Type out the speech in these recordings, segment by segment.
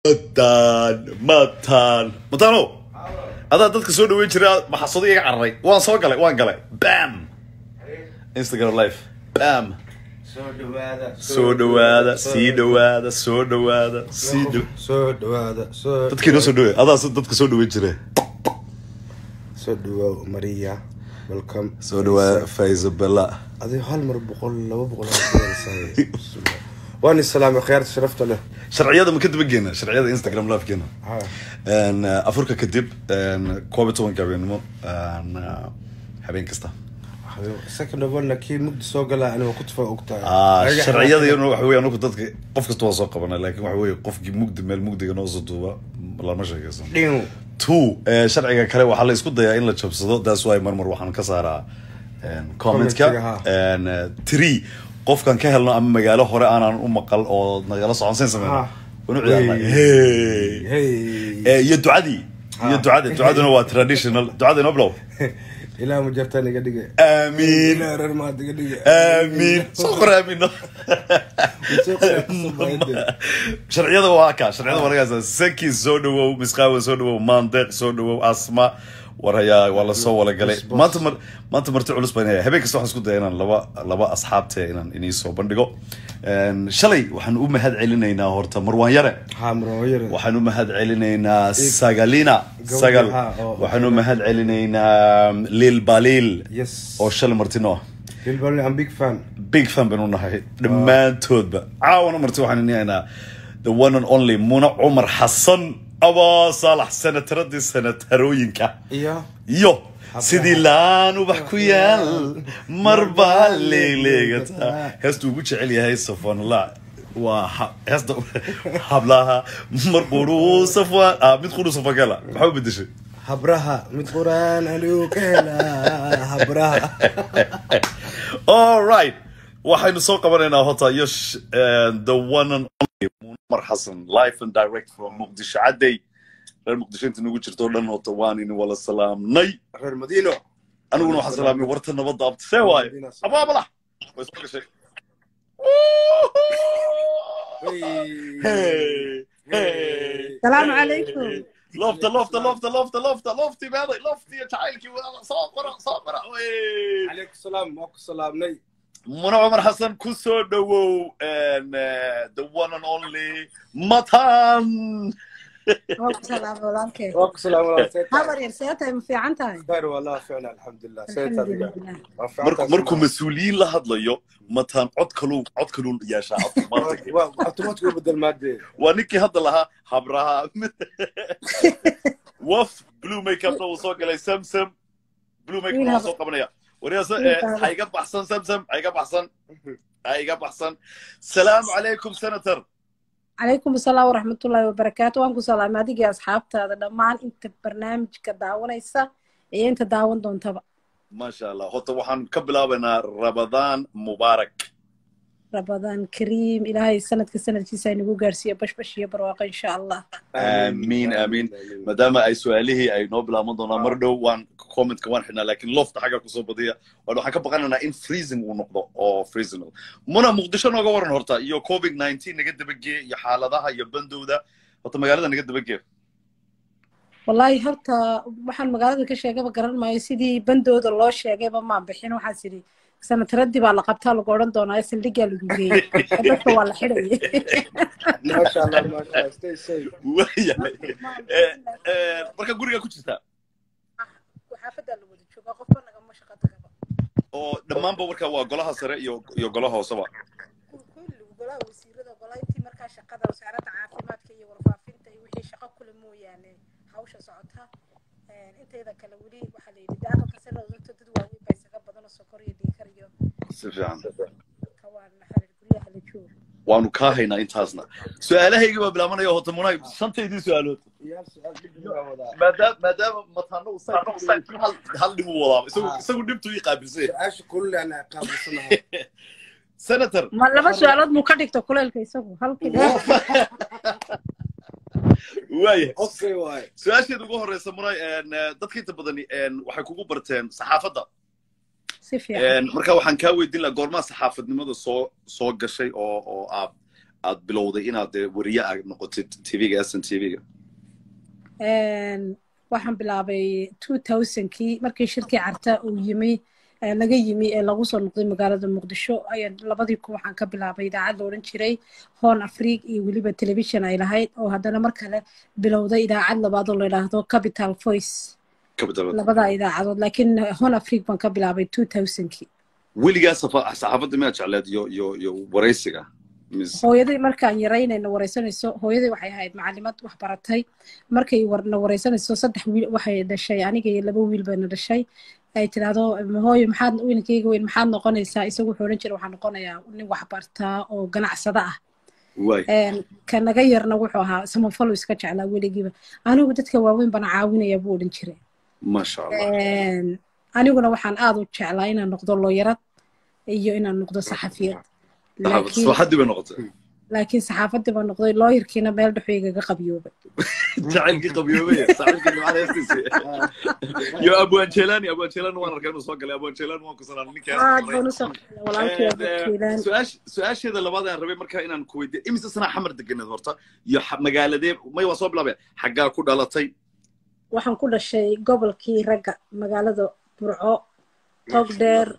matan matan matano adaa dadka soo dhaweyn jira maxasado iga cararay waan soo galay waan galay bam instagram live bam soo dhawaada soo dhawaada sii dhawaada soo dhawaada sii dhow soo dhawaada soo dadkii noo soo dhawe adaas dadka soo dhaweyn jira soo dhawaaw maria welcome soo dhawaada faiza bella adigo hal mar boqol laba boqol waan islaamay khiyaarta sharafta leh sharciyada ma ka daba geena sharciyada instagram livekeena Ha. Een, eh, afurka kadib een, koob iyo tobanka habeenimo een, eh, habeen kasta second of all kii mugdi soo galaa ani waa ku tufa ogtahay Ah, Ayaga- sharciyada iyaduna waxa weeye anagu dadka qof kasta waa soo qabana laakiin waxa weeye qofkii mugdi meel mugdiga noo soo duuba lama sheekaysan Dhiin. two eh, sharciga kale waxaa la isku dayaa in la jabsado that's why marmar waxaan ka saaraa een, commentka Commentiga, ha. Een, eh, three qofkan ka helno ama magaalo hore aanan u maqal oo nagala soconsayn sameyno Ah. wanu ciyaarnaa Hey. hey Hey. Eh, iyo ducadii iyo Ah. ducada ducaduna waa traditional ducada inoo bilow ilaa ma jartaan iga dhige aamiin ilaa reer maad iga dhige aamiin soo qor aamiino Soo qor, kusoo baayade. sharciyada waa ka sharciyada waa lagaasa saki soo dhawow misqaawa soo dhawow maandeeq soo dhawow asma war hayaa waa lasoo wala galay Boss, boss. maanta mar maanta marti culus baan yahay habeen kasta waxaan isku daya inaan laba laba asxaabte inaan inii soo bandhigo Een, shalay waxaan u mahad celinaynaa horta marwaan yare ha marooyare waxaan u mahad celinaynaa sagalina Gabadha, sagal ha, oo- waxaan u mahad celinaynaa lil balil yes oo shalay martino ah bilbal am big fan big fan baan u nahay dhammaantoodba caawana marti waxaan inaynaa the one and only muna cumar xasan abaa saalax sanataradii sanatarooyinka iyo iyo sidii laan ubax ku yaal marbaa leegleegata heestuu ugu jecel yahay safanla waa ha- heesta hablaha mar quruu safwaan ah mid quruu safagala maxaa u bedeshay habraha mid quraan anigu ka helaa habraha all right waxaynu soo qabanaynaa hota iyo sh- eh, the one and only Muammar xasan live and direct from muqdisho cadday reer muqdisho inta nagu jirto o dhan hota waan ini wala salaamnay reer madiino aniguna waxaan salaamay warta nabadda abti see waaye abaabala way soo gashay Hey, hey, Salaamu hey. calaykum. lofta lofta lofta lofta lofta lofti meeday lofti iyo jacaylkii wada soo qora soo qora wey calaykum salaam waa ku salaamnay muna cumar xasan ku soo dhawow and, uh, the one and only matan Waa ku salaam walaalkay. waa ku salaam walaal seeta Habar yar see tahay ma fiican tahay? khayr wallah ficna alxamdulilah seeta adiga Alxamdulilah. waa fiican markuu tahay markuu mas-uuliyiin la hadlayo matan cod kaluu cod kaluu yeeshaa automatic waa automatic u bedel maadee waa ninkii hadda lahaa habraha waf blue makeupna uu soo galay samsam blue makeup Wiil waa hab- soo qabanaya waryaasa Wiil hab- ha iga baxsan samsam ha iga baxsan ha iga baxsan salaamu calaykum senator Calaykum asalaam waraxmatullaahi wabarakaatu. Waan ku salaamay adiga iyo asxaabtaada dhammaan inta barnaamijka daawanaysa iyo inta daawan doontaba. maasha allah horta waxaan ka bilaabaynaa rabadaan mubaarak Rabadaan Kariim Ilaahay sanadka sanadkiisa inagu gaarsiiyo bashbash iyo barwaaqo insha Allah. Amiin, amiin. maadaama ay su-aalihii ay noo bilaaban doonaan mar dhow waan commentka waan xidhnaa laakiin lofta xagga kusoo badiya waan waxaan ka baqanaynaa in freezing uu noqdo oo freezing muna muqdisho nooga waran horta iyo covid 19 naga dabageeye iyo xaaladaha iyo bandowda horta magaalada naga dabageeye Wallaahi horta waxaan magaalada ka sheegaba garan maayo sidii bandooda loo sheegayba maan bixin waxaas idhi sanataradii baa la qabtaa lagu odhan doonaa saldhiggaa lagu geeyey dadka waa la xidhayay maasha allah maasha allah stay safe waayahay Eh, eh, marka guriga ku jirtaa xaafadaa la wada joogaa qofba nagama shaqo tagaba oo dhammaanba marka waa golaha sare iyo iyo golaha hooseba kulli golaha wasiirada golaa intii markaa shaqada wasaaradda caafimaadka iyo warfaafinta iyo wixii shaqo kule mooyaane hawsha socota Een, intayda kale weli waxaa la yidhi de aqalka sare dadka dad waaweyn baa isaga badan oo sokor iyo dhiikar iyo si fiican kawaan maxaa guryaha la jooga waanu kaa haynaa intaasna su-aalahayga baa bilaabanaya horta munay shantaydii su-aalood iyaal su-aal dib baa wadaa maadaama maadaama matano uu sayt hal hal dhib uu wadaaba isagu isagu dhibtu ii qaabilsay su-aasha kulli aan qaabilsanahay senator ma laba su-aalood muu ka dhigto kuleylka isagu halkii waaya okay waay su-aasheeda ugu horeysa munay een, eh, dadka inta badani een, waxay kugu barteen saxaafadda si fiican Een, marka waxaan kaa weydiin lahaa goormaa saxaafadnimada soo soo gashay oo oo aad aad bilowday inaad dee weriye aad noqotid tvga sn tvga waxaan bilaabay two thousandkii markii shirkii carta uu yimi laga yimi ee lagu soo noqday magaalada muqdisho ayaan labadii kun waxaan ka bilaabay idaacad la odhan jiray horn afrique iyo weliba television ay lahayd oo haddana mar kale bilowday idaacad labaad oo la yidhaahdo capital voice labadaa idaacadood laakiin horn afrique baan ka bilaabay two thousandkii weligaa saxaafadda miyaad jecleed iyo iyo iyo waraysiga hooyaday markaan yaraynayna waraysanayso hooyaday waxay ahayd macalimad wax baratay markay na waraysanayso saddex wiil waxay dhashay aniga iyo laba wiil bayna dhashay ay tidhaahdo hooyo maxaad wiilkayga weyn maxaad noqonaysaa isagu wuxuu odhan jiray waxaan noqonayaa nin wax bartaa oo ganacsada ah ka naga yarna wuxuu ahaa samafalo iska jeclaa weligiiba anigu dadka waaweyn bana caawinaya buu odhan jiray masha allah aniguna waxaan aad u jeclaa inaan noqdo looyarad iyo inaan noqdo saxafiyad saxaafadii bay noqotay laakiin saxaafadii baa noqday looyarkiina meel dhexu igaga qabyoobay jacaylkii qabyoobay saaxiibkii nimcada heestiisi yo abwaan jelani abwaan jelani waan arkay inuu soo galay abwaan jelani waan ku salaan ninkaas su-aasheeda labaad aan rabay marka inaan ku weydiiyo imise sanaa xamar deganeed horta iyo magaaladee may waan soo bilaabay xaggaa ku dhalatay waxaan ku dhashay gobolkii ragga magaalada burco togdheer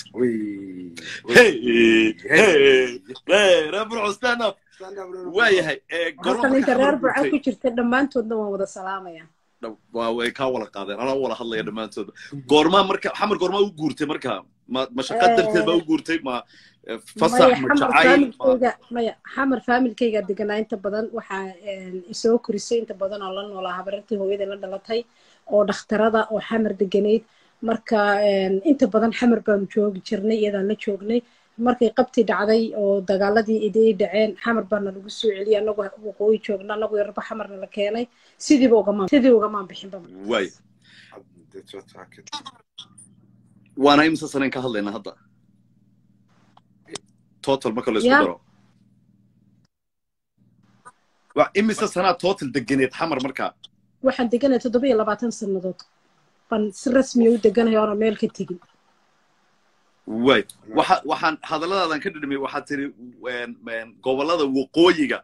reer burco stand up waayahay halkan inta reer burco ku jirta dhammaantoodna waan wada salaamaya way kaa wala qaadeen anaa wala hadlaya dhammaantooda goormaa marka xamar goormaa u guurtay marka ma mashaqa darteed baa u guurtay ma fasax ma jacayl maya xamar faamilkayga deganaa inta badan waxaa isoo korisay inta badan oo la noolaa habarartii hooyada la dhalatay oo dhakhtarada oo xamar deganayd marka inta badan xamar baanu joogi jirnay iyadaan la joognay markay qabti dhacday oo dagaaladii iday dhaceen xamar baana lagu soo celiyay anagu waqooyi joogna anagu yarba xamarna la keenay sidiiba ugamaan sidii ugamaan bixinba waay waana imisa sanayn ka hadlaynaa hadda total marka la isku daro imise sanaa total deganeed xamar markaa waxaan deganay toddoba iyo labaatan sannadood baan si rasmiya u deganahay oona meel ka tegin way waxa waxaan hadalladaadan ka dhidhimay waxaad tiri gobollada waqooyiga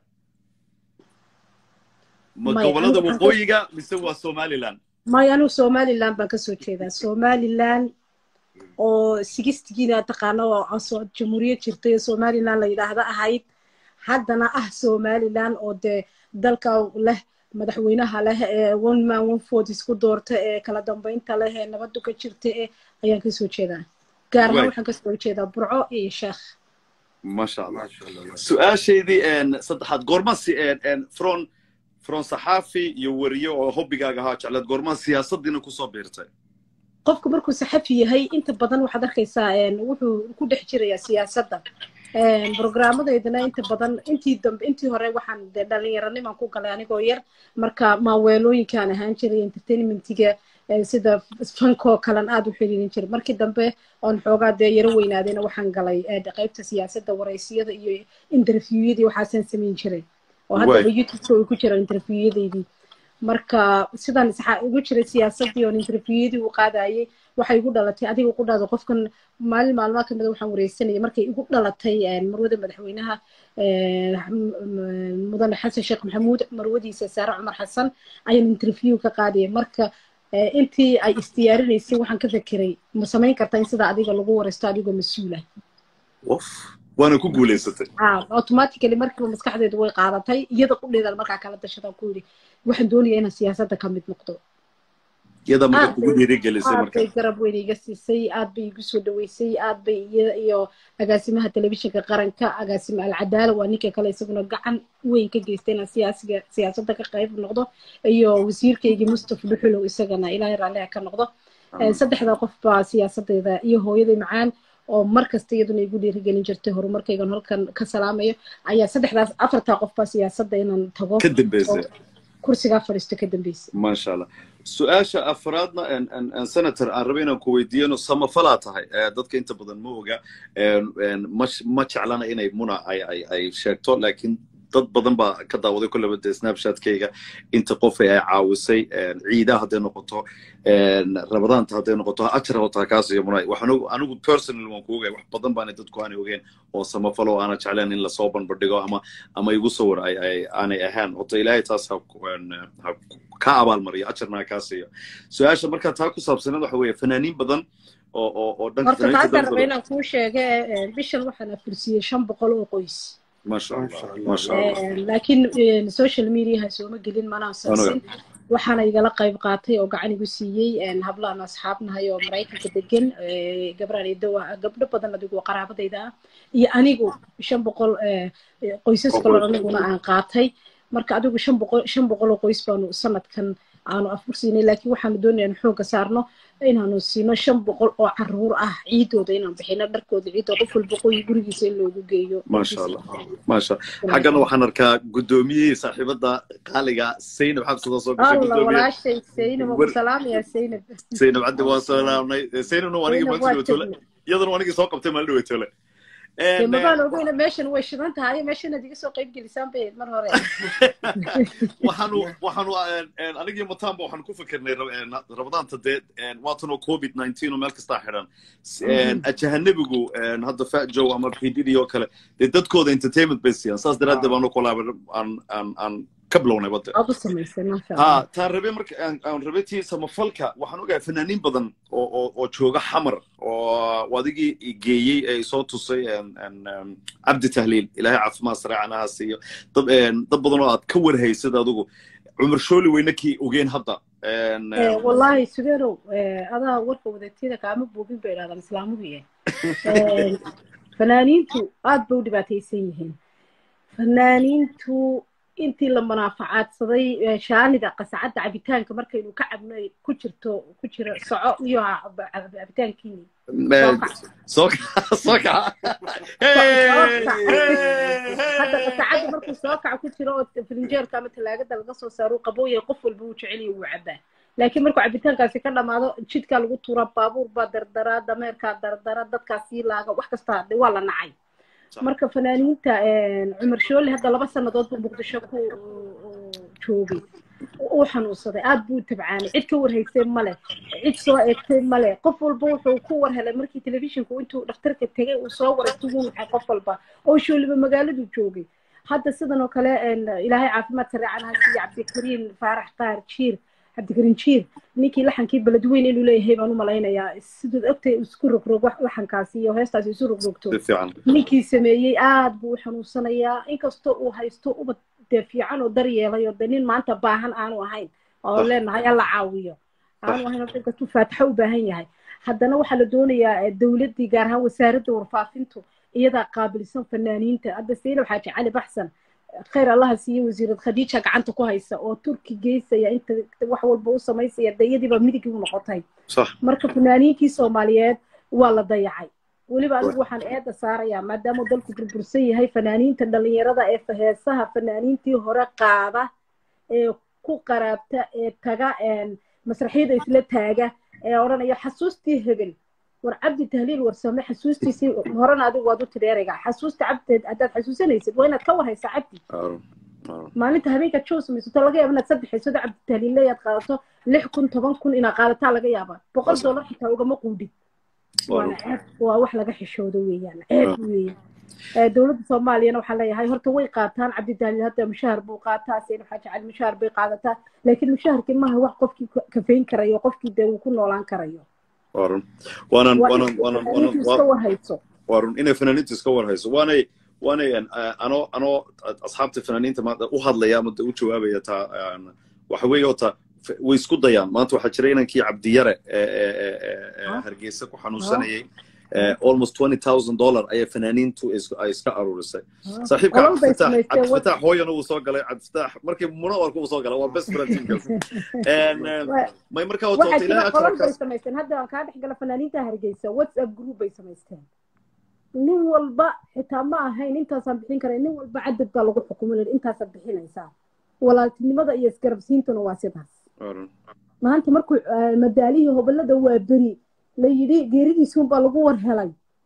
ma gobollada waqooyiga mise waa somaliland maya anigu somaliland baan kasoo jeedaa somaliland oo sigistigiina taqaano oo jamhuuriyad jirtay oo somaliland la yidhaahda ahayd haddana ah somaliland oo dee dalka leh madaxweynaha leh ee one man one vote isku doorta ee kala dambeynta leh ee nabadu ka jirta ee ayaan kasoo jeedaa gaar ahaan waxaan kasoo jeedaa burco iyo sheekh masha allah su-aashaydii saddexaad goorma si fron fron saxaafi iyo weriye oo hobbigaaga ahaa jecleed goormaa siyaasadiina kusoo biirtay qofku markuu saxafi yahay inta badan waxaad arkaysaa wuxuu ku dhex jirayaa siyaasadda brograamadeydana inta badan intii dambe intii hore waxaan dee dhallinyaranimaan ku galay anigoo yar marka maaweelooyinkaan ahaan jiray entertainmentiga sida fankoo kalan aad u xiriirin jiray markii dambe oon xoogaa dee yaro weynaadayna waxaan galay qaybta siyaasadda waraysiyada iyo interviewyadii waxaasaan samayn jiray oo haddaba youtubeka ay ku jiraan interviewyadeydii marka sidaan ugu jiray siyaasaddii oon interviewyadii u qaadayay waxay igu dhalatay adiga ku dhahdo qofkan maalin maalmaha kamida waxaan wareysanayay markay igu dhalatay marwada madaxweynaha mudane xasan sheekh maxamuud marwadiisa saare cumar xasan ayaan interview ka qaadayay marka intii ay isdiyaarinaysay waxaan ka fekeray ma samayn kartaa in sida adiga lagu wareysto adigoo mas-uula waana ku guulaysatay automatically markiiba maskaxdeedu way qaadatay iyada qudheedan markaa kala dashadaan ku yidhi waxaan doonayaa inaan siyaasadda ka mid noqdo iyada marka kugu dhiirigelisay aad bay garab weyn iga siisay aad bay igu soo dhaweysay aad bay iyada iyo agaasimaha telefishinka qaranka agaasima alcadaala waa ninka kale isaguna gacan weyn ka geystay inaan siyaasiga siyaasadda ka qayb noqdo iyo wasiirkaygii mustafa dhuxulow isagana ilaahay raalliha ka noqdo saddexda qof baa siyaasaddeeda iyo hooyaday macaan oo mar kasta iyaduna igu dhiirigelin jirtay horumarkaygan halkan ka salaamayo ayaa saddexdaas afartaa qof baa siyaasadda inaan tago ka dambeysay kursigaa fadhiisto ka dambeysay maasha allah su-aasha afraadna senator aan raba inaan ku weydiiyano samafalaa tahay dadka inta badan ma oga ma jeclana inay muna ay sheegto laakiin dad badan baa ka daawaday kolleba dee snapchatkayga inta qof ay caawisay ciidaha hadday noqoto rabadaanta hadday noqoto ajar hotaa kaas iyo munay waxaan anigu personal waan ku ogay wax badan baana dadku aanay ogeen oo samafalo aana jecleen in lasoo banbadhigo ama ama igu sawir ay ay aanay ahaan horta ilaahay taas ha ha ka abaalmariyo ajarna ha kaa siiyo su-aasha markaa taa ku saabsaneed waxa weeye fanaaniin badan oo oo oo dhanka horta taasaan raba inaan kuu sheege bishan waxaan afursiyey shan boqol oo qoys masha allah masha allah laakiin social mediaha sooma gelin manaan sansin waxaana igala qayb qaatay oo gacan igu siiyey hablaan asxaabnahay oo maraykanka degan gabraan idowa gabdho badan adigu qaraabadayda ah iyo anigu shan boqol qoysas kaloo aniguna aan qaatay marka adigu shan boqol shan boqol oo qoys baanu sanadkan aanu afur siinay laakiin waxaanu doonaya in xoogga saarno inaanu siino shan boqol oo caruur ah ciidooda inaan bixino dharkooda ciidoo qof walba qoy gurigiisa in loogu geeyo maasha allah maasha xaggana waxaan arkaa guddoomiyihii saaxiibada qaaliga saynab xabsada soo alla walaashay saynab waan ku salaamaya saynab saynab caddi waan salaamnay saynabna waa anigii maanta dhawatoole iyadana waa anigii soo qabtay maalin dhawatoole mabaan ogeyna meeshan way shidan tahay meeshanaad iga soo qayb gelisaan bay mar hore waxaanu waxaanu anigii mataanba waxaan ku fikirnay rabadaanta dee waatanoo covid nineteen oo meel kastaa xidhan ajahanabigu hadda fajow ama pdd oo kale dee dadkooda entertainment bay siiyaan saas daraaddeed baanu kolaaba aan aan aan ka bilownay badde ha taan rabe marka aan rabe tii samafalka waxaan ogahay fanaaniin badan oo oo oo jooga xamar oo adigii geeyey ee soo tusay cabdi tahliil ilaahay caafimaad sareecan aha siiyo dad dad badan oo aad ka warhaysad adigu cumar shooli weyne kii ogeen hadda wallahi sugeerow adaa warka wadateeda kaama buubin bay idhahdaan islaamugiye fanaaniintu aad bay u dhibaataysan yihiin fanaaniintu intii la munaafacaadsaday shaanida qasacadda cabitaanka markaynu ka cabno ku jirto ku jiro soco iyo cabitaankiini hadda qasacadda markuu soo kaco ku jiro oo filinjeerka ama talaagada laga soo saaro qabooya qof walba uu jeceliyo wuu cabaa laakiin markuu cabitaankaasi ka dhamaado jidkaa lagu tuura baabuur baa dardara dameerkaa dardara dadkaa sii laaga wax kasta waa la nacay marka fanaaniinta cumar shoole hadda laba sannadood buu muqdisho ku joogay uu xanuunsaday aad buu tabcaanay cid ka warhaysay male cid soo eegtay male qof walba wuxuu ku war helay markii telefishinku intuu dhakhtarka tegay uu soo waray tugu maxay qof walba oo shooliba magaaladu joogay hadda sidan oo kale ilaahay caafimaad sareecan ha siiya cabdikariin faarax qaar jiir cabdikariin jiir ninkii laxankii beledweyn inuu leeyahay baan u malaynayaa sidaad ogtay isku rogrog laxankaasi iyo heestaasi isu rogrogto ninkii sameeyey aad buu u xanuunsanayaa inkastoo uu haysto ubad dee fiican oo daryeelay oo de nin maanta baahan aanu ahayn oo leenahay alla caawiyo aanu ahayn oo inkastuu faataxo u baahan yahay haddana waxaa la doonayaa dowladdii gaar ahaan wasaaradda warfaafintu iyadaa qaabilsan fanaaniinta hadda saynab xaaji cali baxsan khayr allaha siiye wasiirad khadiija gacanta ku haysa oo turki geysaya inta wax walba u samaysaya dayadiiba midigii u noqotay marka fanaaniinkii soomaaliyeed waa la dayacay weliba anigu waxaan eedda saarayaa maadaama dalku burbursan yahay fanaaniinta dhalinyarada ee heesaha fanaaniintii hore qaada ee ku qaraabta ee taga masraxyada isla taaga ee odhanaya xasuustii hebel war cabdi tahliil warsame xasuustiisii horena adigu waad u tidhi ereyga xasuusta cabdi haddaad xasuusanaysid waa inaad ka warhaysaa cabdi maalinta habeenka jow samaysato laga yaaba inaad saddex haysado cabdi tahliille aad qaadato lix kun toban kun inaad qaadataa laga yaabaa boqol dollar xitaa ugama quudhin waana ceeb waa wax laga xishoodo weeyaan ceeb weeyaan dowladda soomaaliyana waxaa leeyahay horta way qaataan cabdi tahliil hadda mushaahar buu qaataa seen waxaa jecel mushaahar bay qaadataa laakiin mushaharkii maaha wax qofkii kafayn karayo qofkii dee uu ku noolaan karayo warun waanan waanan waanan waanan iska warhayso warun inay fanaaniintu iska warhayso waanay waanay anoo anoo asxaabta fanaaniinta maanta u hadlaya ama u jawaabaya taa waxa weeye oo taa way isku dayaan maanta waxaa jira inankii cabdiyare hargeysa ku xanuunsanayay almost twenty thousand dollar ayaa fanaaniintu ay iska aruurisay saaxiibka cabdifatax cabdifatax hooyana uu soo galay cabdifatax markii munawarka uu soo galay waa best friends may markaa waxaa jira qolal bay samaysteen hadda aan kaa dhex gala fanaaniinta hargeysa whatsapp group bay samaysteen nin walba xitaa ma ahayn intaasaan bixin kara nin walba cadad baa lagu xukumay intaasaad bixinaysaa walaaltinimada iyo isgarabsiintuna waa sidaas maanta markuu madaalihii hobolada waa beri la yidhi geeridiisuunbaa lagu war helay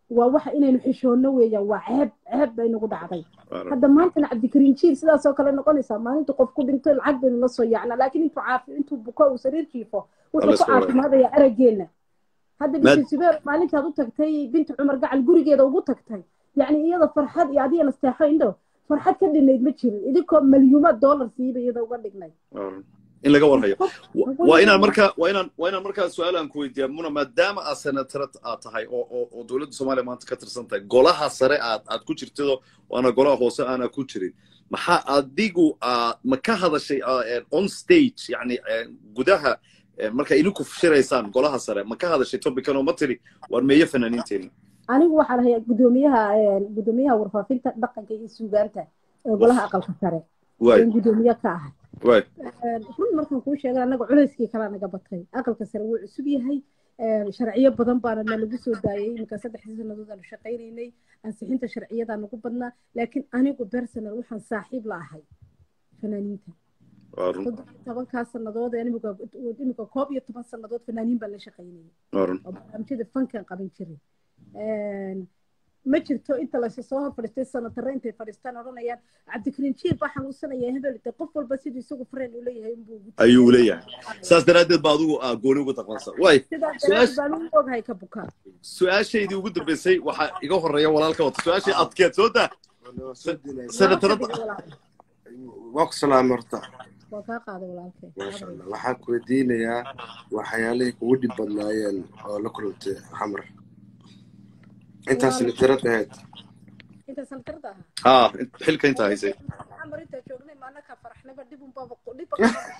waa waxa inaynu xishoonno weeyaan waa ceeb ceeb bay nagu dhacday hadda maantana cabdikariin jiil sidaasoo kale noqonaysaa maalintu qof ku dhinto lacag baynu la soo yaacnaa laakiin intuu caafi intuu buko uu sariir jiifo wuxuu ku caafimaadayaa araggeenna hadda binti zubeer maalintaad u tagtay binti cumar gacal gurigeeda ugu tagtay yacni iyada farxad iyo adiga nasteexo indho farxad ka dhinayd ma jirin idinkoo malyuumaad dollar siiba iyada uga dhignay in laga warhayo waa inaan markaa waa inaan waa inaan markaa su-aal aan ku weydiiyaa muna maadaama aad senatarad aad tahay oo oo oo dowladda soomaaliya maanta ka tirsan tahay golaha sare aad aad ku jirtado waana golaha hoose aana ku jirin maxaa adigu ma ka hadashay on stage yani gudaha marka idinku shiraysaan golaha sare ma ka hadashay topican oo ma tiri waar meeyo fanaaniinteeni anigu waxaan ahay gudoomiyaha gudoomiyaha warfaafinta dhaqanka iyo suugaanta ee golaha aqalka sare gudoomiye ka ahay run markaan kuu sheega annaga culayskii kalaa naga batay aqalka sare wuu cusub yahay sharciyo badan baana nalagu soo daayay iminka saddexdii sannadood aanu shaqaynaynay ansixinta sharciyadaa nagu badnaa laakiin anigu personal waxaan saaxiib la ahay fanaaniinta tobankaa sannadood iminka koob iyo toban sannadood fanaaniin baan la shaqaynayay oo barnaamijyada fankan qaban jiray ma jirto inta laysu soo hor fadhiistay sanatarre intay fadhiistaan odhanayaan cabdikariin jiir baa xanuunsanaya hebel de qof walba siduu isagu fareen u leeyahay unbuu ayuu leeyahay saas daraaddeed baa adigu gooni ugu taqansa way sidaas daraaddeed baan ugu ogahay ka bukaa su-aashaydii ugu dambeysay waxaa iga horeeya walaalka wata su-aashii adkeed soo daa senatarada waa ku salaamay horta waa kaa qaaday walaalkay maasha allah waxaan ku weydiinayaa waxyaalihii kugu dhib badnaayeen oo la kulantay xamar intaas sanatarad ahayd inta sanatarada ahaa ha xilka intaa haysay xamar intaa joognay maana ka faraxnaba dhib unbaba dhib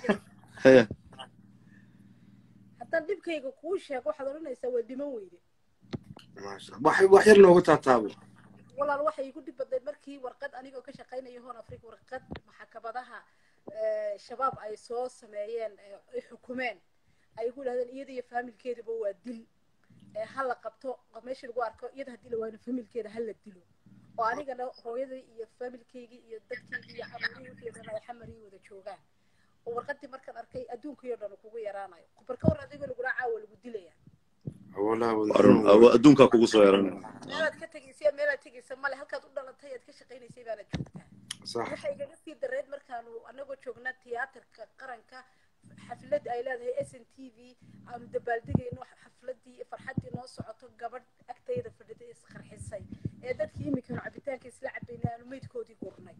haddaan dhibkayga kuu sheego waxaad odhanaysaa waa dhiman weyde maasha wax wax yar noogu taataabo walaal waxay igu dhib badnayd markii warqad anigoo ka shaqaynaya hoon afrika warqad maxkamadaha shabaab ay soo sameeyeen ay xukumeen ay igu dhahdeen iyada iyo faamilkeedaba waa dil ha la qabto meesha lagu arko iyada haddii la waayno familkeeda ha la dilo oo anigana hooyadii iyo familkeygii iyo dadkeygii iyo caruurihii wixii dhan ay xamar ii wada joogaan oo warqadii markaan arkay adduunkii oo dhan kugu yaraanayo barka war adigoo lagula caawa lagu dilaya adduunkaa kugu soo yaranaya meelaad ka tegaysa meelaad tegaysa male halkaad u dhalatay aad ka shaqaynaysay baana joogtaa waxay igaga sii dareed markaanu anagoo joognaa tiyaatarka qaranka xaflad ay leedahay s n t v aanu dabaaldegayno xafladii farxaddii noo socoto gabadh agtayda fadhida isqarxisay ee dadkii iminkanu cabitaanka isla cabayna aanu meydkoodii gurnay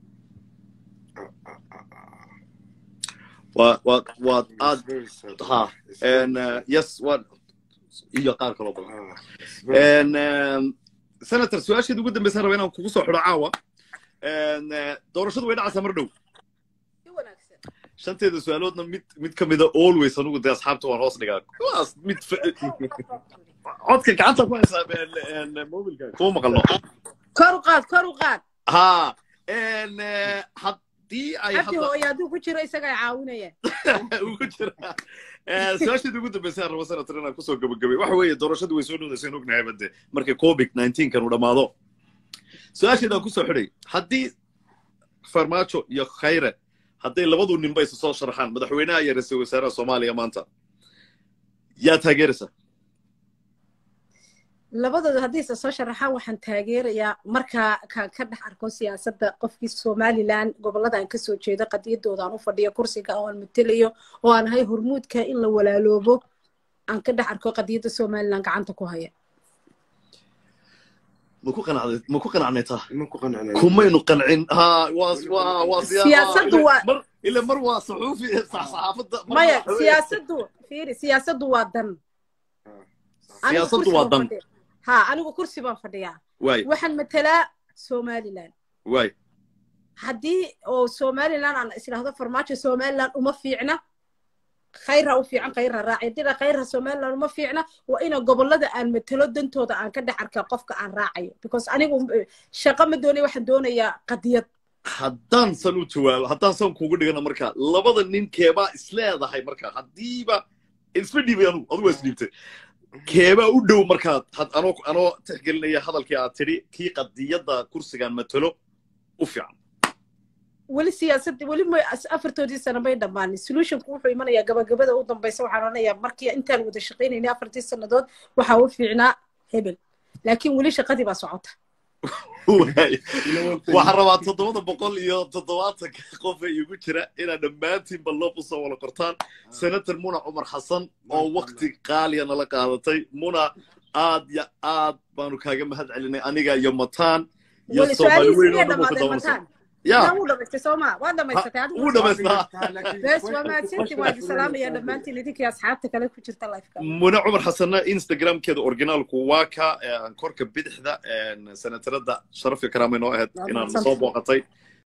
waa waa waad aad ha yes waa iyo qaar kaloo badan senator su-aasheeda ugu dambaysan raba inaan kugu soo xidho caawa doorashadu way dhacaysaa mar dhow shanteeda su-aaloodna mid mid ka mida always anugu dee asxaabta waan hoos dhigaa kuwaas mid codka gacanta ku haysaa mobilka kuma maqalno kor u qaad kor u qaad ha haddii ay cabdi hooyo hadduu ku jiro isaga ay caawinayaan ugu jira su-aasheeda ugu dambaysa rabo senator inaan kusoo gabagabay waxa weeye doorashadu way soo dhowdayseen ognahay bade markii covid nineteen kan uu dhammaado su-aasheedaan kusoo xidhay haddii farmaajo iyo khayre hadday labadu ninba isu soo sharaxaan madaxweynaha iyo ra-iisul wasaaraha soomaaliya maanta yaa taageeraysa labadooda haddii isa soo sharaxaan waxaan taageerayaa markaa kaan ka dhex arko siyaasadda qofkii somalilan gobollada aan kasoo jeedo qadiyadooda aan u fadhiyo kursiga oo aan matelayo oo aan ahay hormuudka in la walaaloobo aan ka dhex arko qadiyadda somalilan gacanta ku haya maku qanacday maku qanacnay taa ma ku qancina kumaynu qancin ha waa waa waa Siyaasaddu waa- mar ila mar waa saxuufi saxaafadda mar maya waa- siyaasaddu fiiri siyaasaddu waa dan Anigu Siyaasaddu kursi waa baan dan. fadhiyaa. ha anigu kursi baan fadhiyaa waay waxaan matelaa somalilan waay haddii oo somalilan aan isdhaahdo farmaajo somalilan uma fiicna khayra u fiican khayra raaci haddii khayra somalilan uma fiicna waa ina gobollada aan matelo dantooda aan ka dhex arkaa qofka aan raacayo because anigu eh, shaqo ma doonaya waxaan doonayaa qadiyad haddaan san u jawaabo haddaan san kugu dhigana marka labada nin keebaa isleedahay marka haddiiba isma dhiibay anugu adugu waa isdhiibtay keebaa u dhow markaad had- anoo anoo tixgelinaya hadalkii aad tidhi kii qadiyadda kursigaan matalo u fiican weli siyaasadda weli ma afartoodii sano may dhammaanin solutionku wuxuu imanayaa gabagabada u dambaysa waxaan odhanayaa markii intaan wada shaqaynaynay afartii sannadood waxaa u fiicnaa hebel laakiin weli shaqadii baa socota waxaan rabaa toddobada boqol iyo toddobaatanka qof ee igu jira inaad dhammaantiinba loob usoo wada qortaan senator muna cumar xasan oo wakti qaaliya nala qaadatay muna aad yo aad baanu kaaga mahad celinay aniga iyo mataan iyo soomaali weyn oo dhan ku dabarsan ya wuu dhamaystay sooma waa dhamaysatay adigu wuu dhamaystaa bes waa mahadsantiin waa idin salaamaya dhammaantiin idinkii asxaabta kale ku jirta lifeka muna cumar xasanna instagramkeeda originaalku waa ka korka bidixda senatarada sharaf iyo karaamay noo ahayd inaan soo booqatay